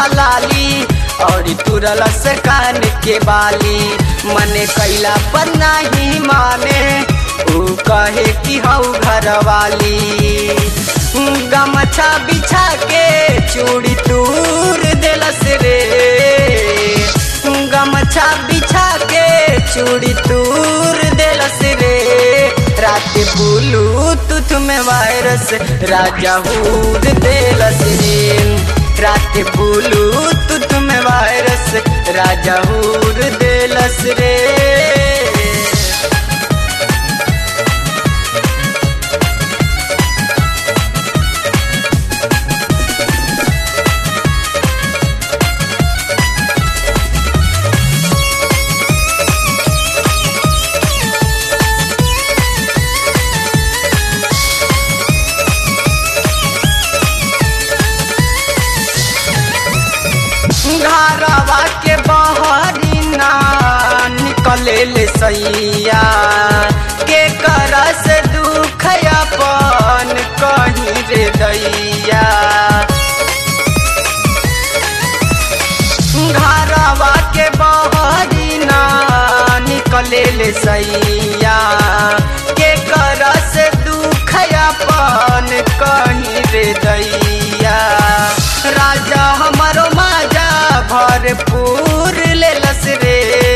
उठलाली और तुरल से कान के बाली मने कैला पर नहीं माने ऊ कहे कि हऊ घर वाली गमछा बिछा के चूड़ी तूर दिलस रे गमछा बिछा के चूड़ी तूर दिलस रे रात ब्लूटूथ में वायरस राजा हूर दिलस रे रात ब्लूटूथ में वायरस राजा हूर दिलस रे घरवा के बहरी ना निकले ले सैया के कर से दुख अपन कहीं रे दैया घरवा के बहरी ना निकले ले सैया के कर से दुख अपन कहीं रे दैया राजा हमारो माजा भरपूर लेलस रे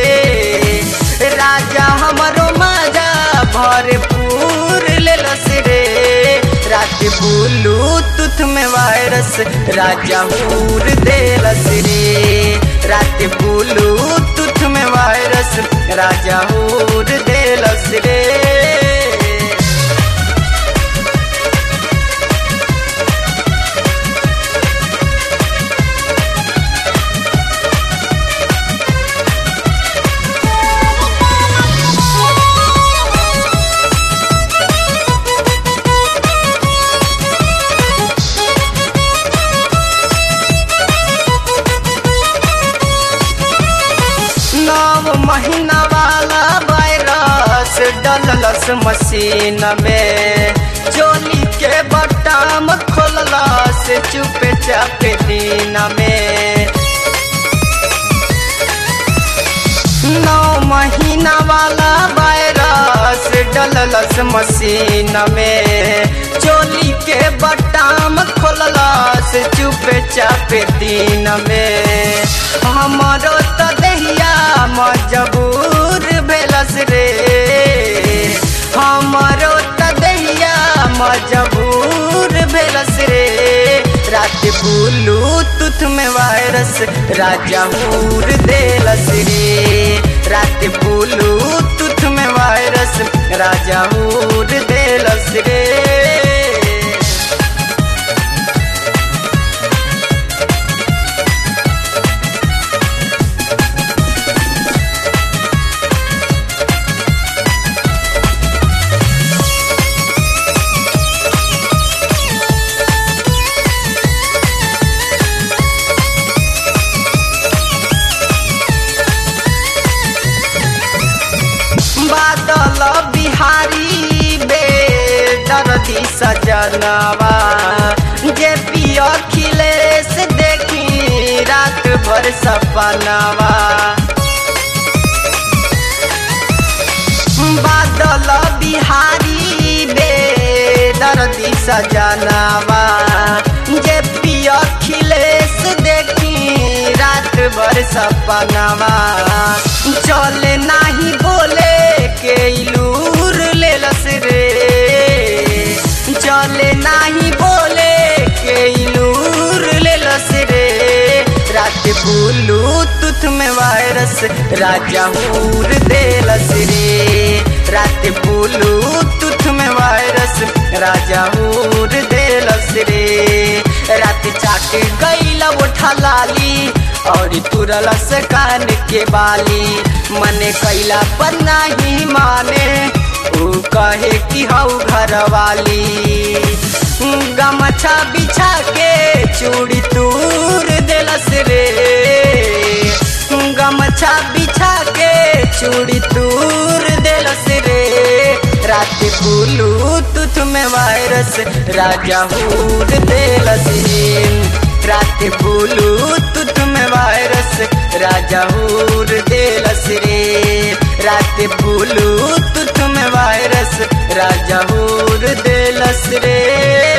राजा हमारो माजा भरपूर लेलस रे रात ब्लूटूथ में वायरस राजा हूर देलस रे रात ब्लूटूथ में वायरस राजा हूर देलस रे नौ महीना वाला वायरस डललस मशीन में चोली के बटाम खोललस चुपे चापे दिन में नौ महीना वाला वायरस डललस मशीन में चोली के बटाम खोललस चुपे चापे दिन में हमारो तो दहिया मजबूर भेलस रे हमारो तो दहिया मजबूर भेलस रे रात ब्लूटूथ में वायरस राजा हूर देलस रे रात ब्लूटूथ में वायरस राजा हूर देलस रे बादल बिहारी बे दर्दी सजनवा जे पियो खिलेश देखी रात भर सपनवा बादल बिहारी बे दर्दी सजनवा जे पियो खिलेश देखी रात भर सपनवा चले नाही बोले के इलूर लेलस रे चले नाही बोले के इलूर लेलस रे रात ब्लूटूथ में वायरस राजा हूर देलस रे रात ब्लूटूथ में वायरस राजा हूर देलस रे रात चाट गईला उठा लाली और तुरल से कान के बाली मने कैला पर नहीं माने ऊ कहे कि हऊ घर वाली गमछा बिछा के चूड़ी तूर दिलस रे गमछा बिछा के चूड़ी तूर दिलस रे रात ब्लूटूथ में वायरस राजा हूर दिलस रे रात ब्लूटूथ में वायरस राजा हूर देलस रे रात ब्लूटूथ में वायरस राजा हूर देलस रे